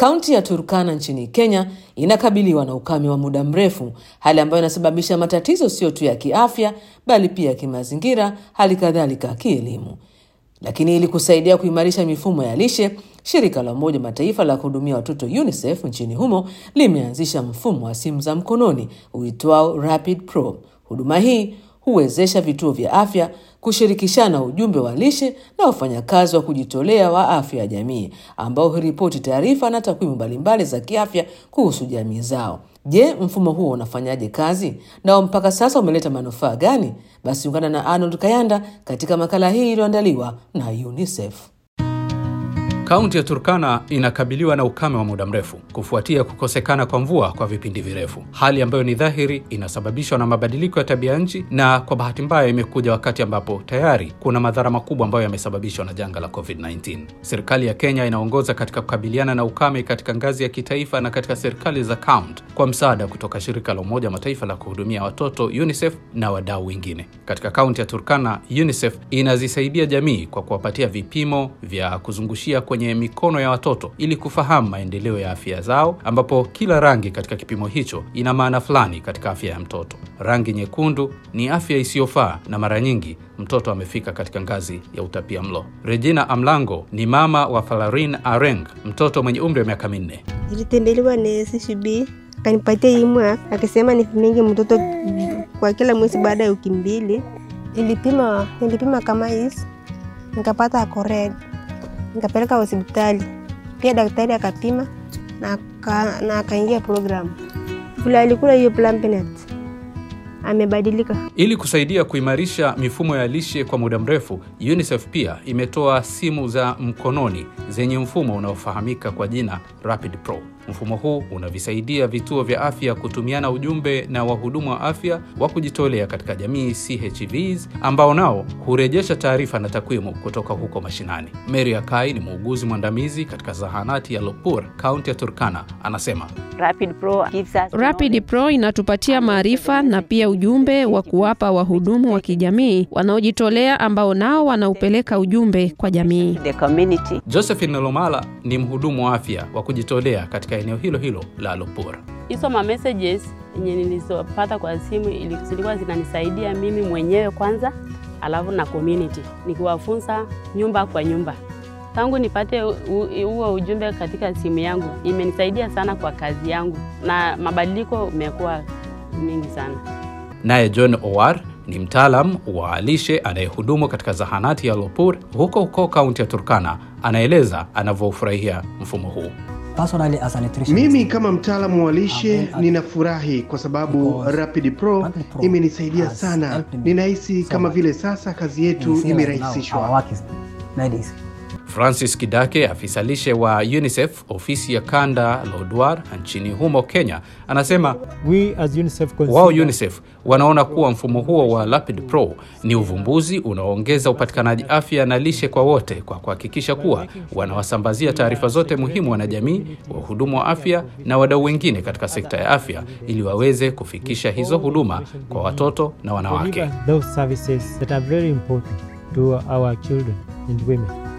Kaunti ya Turkana nchini Kenya inakabiliwa na ukame wa muda mrefu, hali ambayo inasababisha matatizo sio tu ya kiafya, bali pia ya kimazingira, hali kadhalika kielimu. Lakini ili kusaidia kuimarisha mifumo ya lishe, shirika la Umoja Mataifa la kuhudumia watoto UNICEF nchini humo limeanzisha mfumo wa simu za mkononi uitwao Rapid Pro. Huduma hii huwezesha vituo vya afya kushirikishana ujumbe wa lishe na wafanyakazi wa kujitolea wa afya ya jamii ambao huripoti taarifa na takwimu mbalimbali za kiafya kuhusu jamii zao. Je, mfumo huo unafanyaje kazi nao mpaka sasa umeleta manufaa gani? Basi ungana na Arnold Kayanda katika makala hii iliyoandaliwa na UNICEF. Kaunti ya Turkana inakabiliwa na ukame wa muda mrefu kufuatia kukosekana kwa mvua kwa vipindi virefu, hali ambayo ni dhahiri inasababishwa na mabadiliko ya tabia nchi, na kwa bahati mbaya imekuja wakati ambapo tayari kuna madhara makubwa ambayo yamesababishwa na janga la COVID-19. Serikali ya Kenya inaongoza katika kukabiliana na ukame katika ngazi ya kitaifa na katika serikali za kaunti kwa msaada kutoka shirika la Umoja wa Mataifa la kuhudumia watoto UNICEF na wadau wengine. Katika kaunti ya Turkana, UNICEF inazisaidia jamii kwa kuwapatia vipimo vya kuzungushia kwenye mikono ya watoto ili kufahamu maendeleo ya afya zao, ambapo kila rangi katika kipimo hicho ina maana fulani katika afya ya mtoto. Rangi nyekundu ni afya isiyofaa na mara nyingi mtoto amefika katika ngazi ya utapia mlo. Regina Amlango ni mama wa Falarin Areng, mtoto mwenye umri wa miaka minne. Nilitembelewa na CCB akanipatia imwa akisema nipimingi mtoto kwa kila mwezi baada ya wiki mbili. Nilipima, nilipima kama hisi nikapata ako red nikapeleka hospitali pia, daktari akapima na akaingia programu. Vile alikula hiyo Plumpnet amebadilika. Ili kusaidia kuimarisha mifumo ya lishe kwa muda mrefu, UNICEF pia imetoa simu za mkononi zenye mfumo unaofahamika kwa jina Rapid Pro. Mfumo huu unavisaidia vituo vya afya kutumiana ujumbe na wahudumu wa afya wa kujitolea katika jamii CHVs, ambao nao hurejesha taarifa na takwimu kutoka huko mashinani. Mary Akai ni muuguzi mwandamizi katika zahanati ya Lopur, kaunti ya Turkana, anasema Rapid Pro, gives us Rapid Pro inatupatia maarifa na pia ujumbe wa kuwapa wahudumu wa kijamii wanaojitolea ambao nao wanaupeleka ujumbe kwa jamii. the community. Josephine Lomala ni mhudumu wa afya wa kujitolea katika eneo hilo hilo la Lopur. hizo ma messages yenye nilizopata kwa simu ili- zilikuwa zinanisaidia mimi mwenyewe kwanza, alafu na community nikiwafunza nyumba kwa nyumba. Tangu nipate u- u- huo ujumbe katika simu yangu, imenisaidia sana kwa kazi yangu na mabadiliko umekuwa mingi sana. Naye John Owar ni mtaalam wa lishe anayehudumu katika zahanati ya Lopur huko huko kaunti ya Turkana. Anaeleza anavyofurahia mfumo huu. Personally, as a nutritionist, Mimi kama mtaalamu wa lishe I'm very ninafurahi kwa sababu Because Rapid Pro Rapid Pro imenisaidia has sana. helped me Ninahisi so kama much. vile sasa kazi we yetu feel like now our imerahisishwa. work is made easy. Francis Kidake, afisa lishe wa UNICEF ofisi ya kanda Lodwar nchini humo Kenya, anasema We as UNICEF wao consider UNICEF wanaona kuwa mfumo huo wa Rapid Pro ni uvumbuzi unaoongeza upatikanaji afya na lishe kwa wote kwa kuhakikisha kuwa wanawasambazia taarifa zote muhimu wanajamii, wahudumu wa afya na wadau wengine katika sekta ya afya ili waweze kufikisha hizo huduma kwa watoto na wanawake. deliver those services that are very important to our children and women.